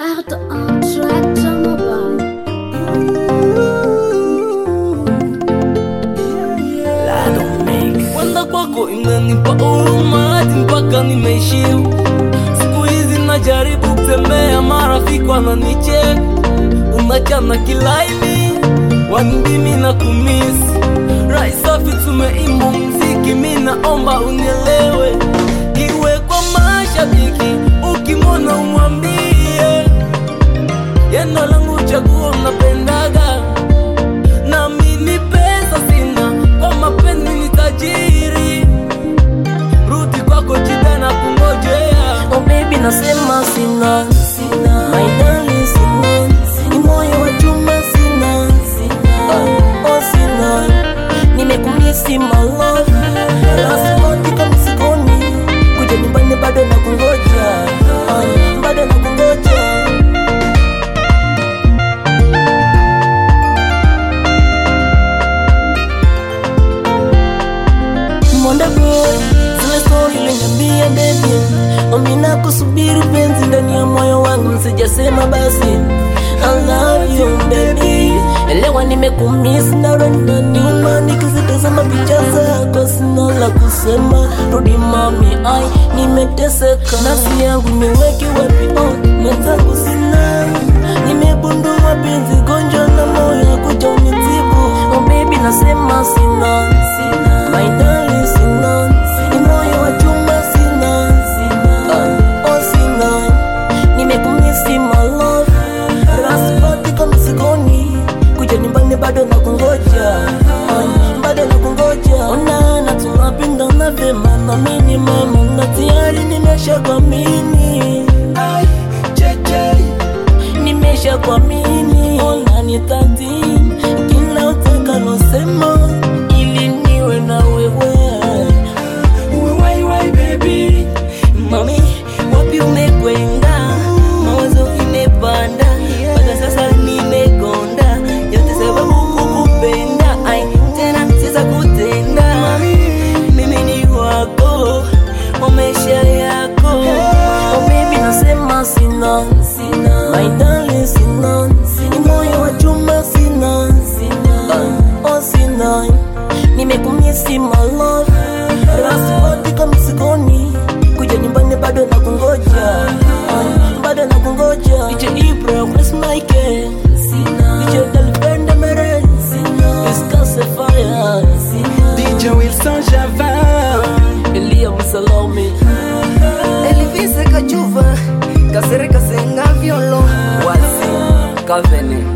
Bert on tractor mobile. Kwenda kwako inanipa huruma hadi mpaka nimeishiwa. Siku hizi najaribu kutembea, marafiki wananicheka, unachana kilaini, wanidimi na kumisi rai safi, tumeimba mziki, mi naomba unielewe, iwe kwa mashabiki, ukimwona umwambie yendo langu chaguo mnapendaga nami ni pesa sina, kwa mapenzi ni tajiri. Rudi kwako jida na kungojea. Oh baby nasema sina sina my darling sina ni moyo wa chuma sina sina oh sina nimekumisi my love rasipoti kama sikoni kuja nyumbani bado na kungoja Ah, bado na kungoja Monda boy, zile story uliniambia baby Omina kusubiri penzi ndani ya moyo wangu msijasema basi I love you baby Elewa nimekumiss na roho inaniuma nikizitazama picha zako sina la kusema Rudi mami ai nimeteseka nafsi yangu niweke wapi oh mwenzangu sina Nimegundua penzi gonjwa na moyo kuja unitibu Oh baby nasema sina sina My darling sina Ni moyo wa chuma sina sina Oh sina Nimekumisi my love Raspati kama sikoni Kuja nyumbani bado na kungoja Ah, Bado na kungoja Ona na tunapendana vyema na mimi mama Na tayari nimesha kuamini nimesha kuamini ona nitati kila utakalosema ili niwe na wewe Wai, wai, baby. mami wapi umekwenda mawazo imepanda mpaka sasa nimekonda yote sababu kukupenda ai tena siza kutenda mimi ni wako wa maisha yako oh baby nasema sina sina my darling sina ni moyo wa chuma sina sina oh sina nimekumisi my love rasipoti kama sikoni kuja nyumbani bado na kungoja Ah, bado na kungoja DJ Ibra Chris Mike sina DJ Dalbenda Mere sina Discuss fire sina DJ Wilson Javin Elia Msalome Elvis Kajuva, Kasere Kasenga Violo, Wasi, Kavene.